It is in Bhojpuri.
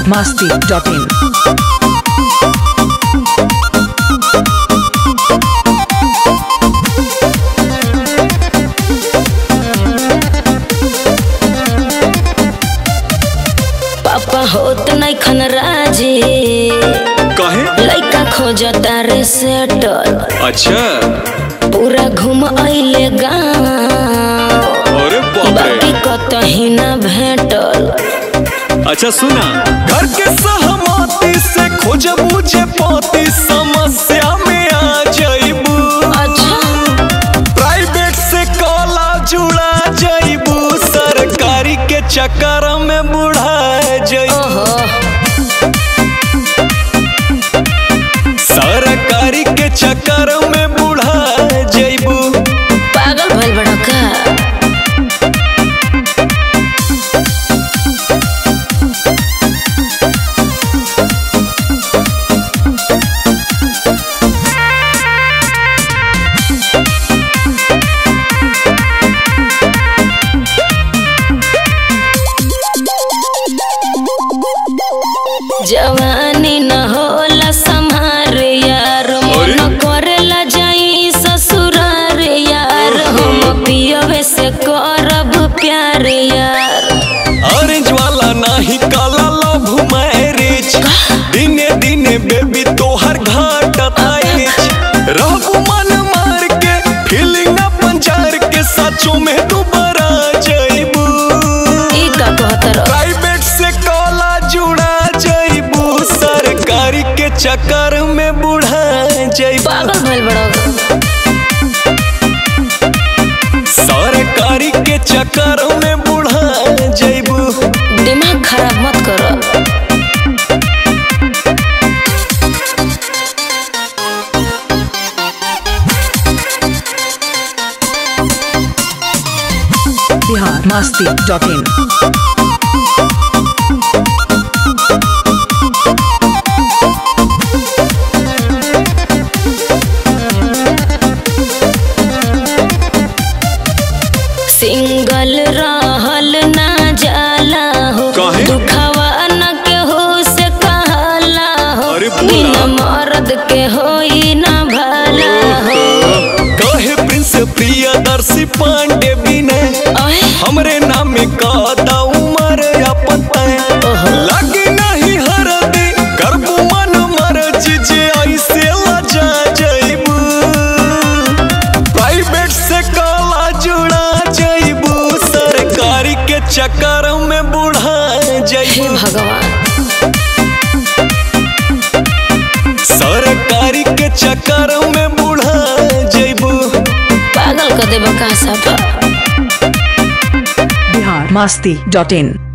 masti.in. पापा होत नहीं खन राजी कहे लइका खोजता रे सेटल अच्छा पूरा घूम अइले गाँव अरे बाप बाकी रे कतही ना भेटल अच्छा सुना घर के सहमति से खोज मुझे पाती समस्या में आ जाइबू अच्छा प्राइवेट से कॉला जुड़ा जाइबू सरकारी के चक्कर में बुढ़ा जाइबू ओहो सरकारी के चक्कर में बुढ़ा जाइबू पागल भइल बड़ा का जवानी न होला संहार यार मन अरे? करेला जाई ससुरार यार हम पियवे से करब प्यार यार ऑरेंज वाला नाही काला लव मैरिज दिने दिने बेबी तोहर घाट आइज रहबू मन मार के फीलिंग अपन जार के सचो में दोबारा जाइबू ई का कहतर प्राइवेट से कॉला जुड़ा जाइबू सरकारी के चक्कर में बुढ़ा जाइबू पागल भइल बड़ा सरकारी के चक्कर में बुढ़ा जाइबू दिमाग खराब मत करो Bihar masti.in. सिंगल रहल ना जाला हो काहे? दुखवा न के हो से कहला हो अरे बोला। बिना मर्द के होई ना भला हो कहे प्रिंस प्रियदर्शी पांडे बिने ओए हमरे नाम का उमर अपन तय ओहो। लगी नहीं हरदी करबू मन मर्ज जे ऐसे लजा जाइबू प्राइवेट से काला जुड़ा जाइबू सरकारी के चक्कर में बुढ़ा हे जाइबू भगवान सरकारी के चक्कर में बुढ़ा जाइबू पागल कर देबा का सफा Bihar masti.in.